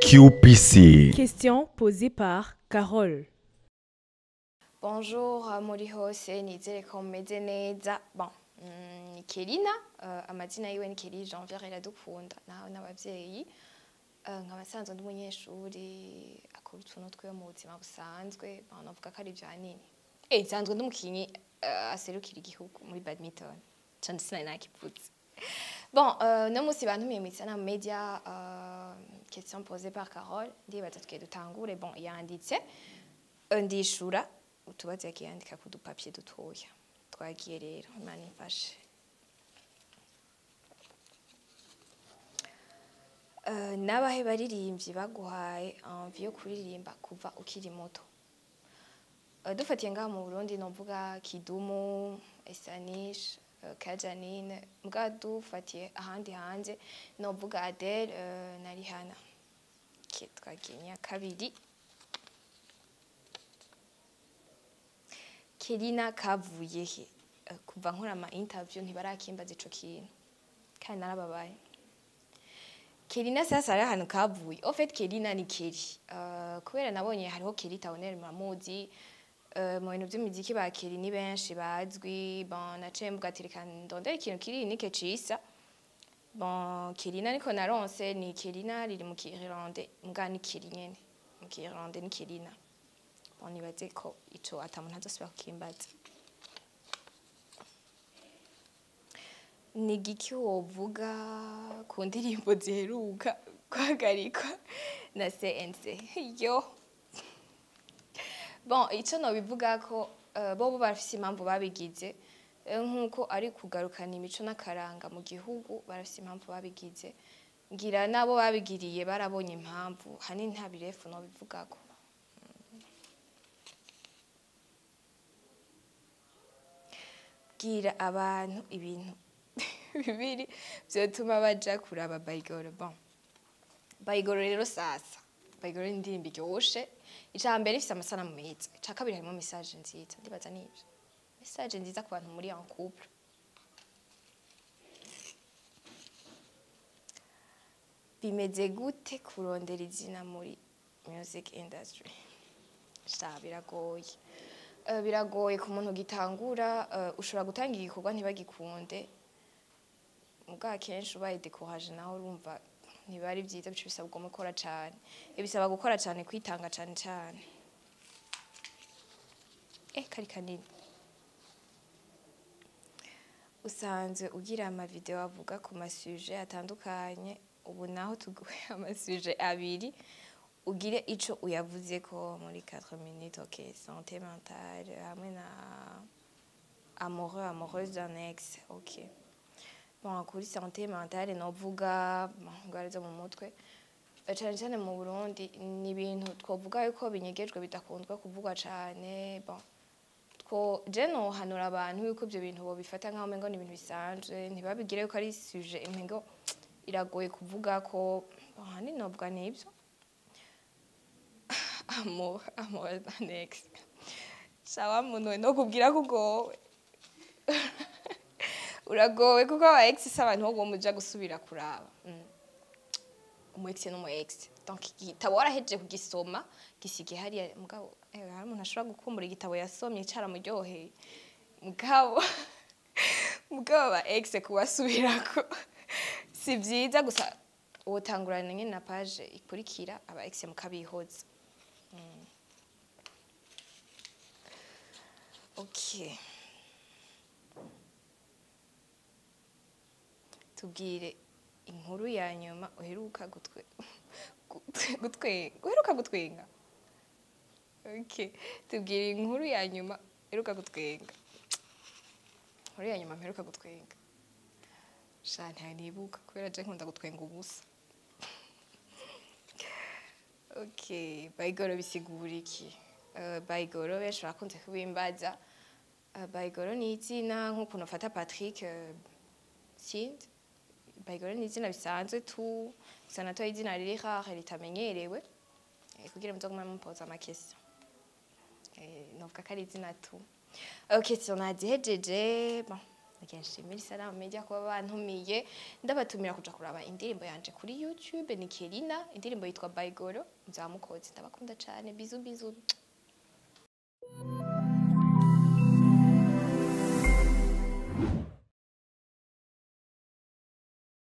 QPC. Question posée par Carole. Bonjour uh, muri hose nizere ko mumeze neza bon mm, ni Kelina uh, amazina yiwe ni Kelly Janvier iradukunda nawe n'abavyeyi uh, nkaba sanzwe ndi umunyeshuri akora utuntu twiwe mu buzima busanzwe bon navuga ko ari vya nini eh sanzwe ndi umukinyi uh, aserukira igihugu muri badminton cane sinari nakivuze bon uh, no musi bantumiye mw'isana mu media uh, question posée par Carole ndibaza twe dutangure bon yanditse uh, ndishura utubazo yagiye yandika ku dupapye dutoya twagiye rero imana imfashe Uh, n'abahe baririmbyi baguhaye envie yo kuririmba kuva ukiri muto Uh, dufatiye ngaha mu burundi novuga kidumu esanish uh, kajanine mbwa dufatiye ahandi hanze novuga adele uh, na rihana okay, twagiye nya kabiri Kelina kavuye he Eh, kuva nkora ama interview ntibarakimbaza ico kintu kandi narababaye Kelina sasa ari ahantu kavuye en fait Kelina ni Kelly uh, kubera nabonye hariho Kelly Taonel muramuzi uh, mu bintu by'imiziki ba Kelly ni benshi bazwi bon naciye mvuga ati reka ndondere ikintu kiri nike cisa bon Kelina niko naronse ni Kelina riri mu Kirande mbwa ni Kelly nyene mu Kirande ni Kelina bon nibaze ko ico atamuntu azosubira kukimbaza ni igiki wovuga ku ndirimbo ziheruka guhagarikwa na CNC yo bon ico nobivuga ko uh, bobo barafise impamvu babigize Eh, nk'uko ari kugarukana imico n'akaranga mu gihugu barafise impamvu babigize ngira nabo babigiriye barabonye impamvu hanini nta birefu nobivugako bwira abantu ibintu bibiri vyotuma baja kuraba bayigoro bon bayigoro rero sasa bayigoro ni indirimbo iryoshe ica mbere ifise amasanamu meza ica kabiri harimo message nziza ndibaza nivyo message nziza ku bantu muri en couple bimeze gute kurondera izina muri music industry sha biragoye Eh, biragoye ku muntu gitangura eh, ushobora gutanga igikorwa ntibagikunde ubwa kenshi ubaye decourage nawe urumva ntibari byiza bico bisaba ugomba gukora cane bisaba gukora cane kwitanga cane cane eh kari kanini usanzwe ugira amavideo avuga ku masuje atandukanye ubu naho tuguhe amasuje abiri ugire ico uyavuze ko muri 4 minutes ok santé mentale hamwe na amoureux amoureuse d'un ex ok bon kuri santé mentale novuga bon, ingwara zo mu mutwe Eh, cane cane mu Burundi ni ibintu twovuga yuko binyegejwe bidakundwa kuvugwa cane bon two je nohanura abantu yuko ivyo bintu bobifata nk'aho umengo ni ibintu bisanzwe ntibabigire yuko ari sujet umengo iragoye kuvuga ko bon, ahanini novuga nivyo amour amour d'un ex sawa muntu we no kubwira ko ugowe uragowe kuko aba ex si abantu bo muja gusubira kuraba mm. umu ex n'umu ex donc igitabo warahejeje kugisoma gisige hariya mugabo eh, hari umuntu ashobora gukumbura igitabo yasomye caramuryoheye mugabo mugabo aba ex kubasubirako si vyiza gusa wotangurana nyene na page ikurikira aba ex mukabihoza Okay. Tubwire inkuru ya nyuma uheruka gutwe gutwe uheruka gutwenga. Okay. Tubwire inkuru ya nyuma uheruka gutwenga. Inkuru ya nyuma mperuka gutwenga. Sha ntanibuka kubera je nkunda gutwenga ubusa. Okay, bayigoro bisigura iki? Uh, bayigoro benshi barakunze kubimbaza. Uh, bayigoro ni izina nk'ukuntu ufata Patrick uh, Sindi. Bayigoro ni izina bisanzwe tu gusa natoye izina riri rare ritamenyerewe eh, kugira muzogume mumpoza amakesi. Eh, novuga ko ari izina tu. Okay, so nazihejeje bon mugihe nshimira isanamu media kuba bantumiye ndabatumira kuja kuraba indirimbo yanje kuri youtube ni kelina indirimbo yitwa baigoro nzamukozi ndabakunda cane bizu bizu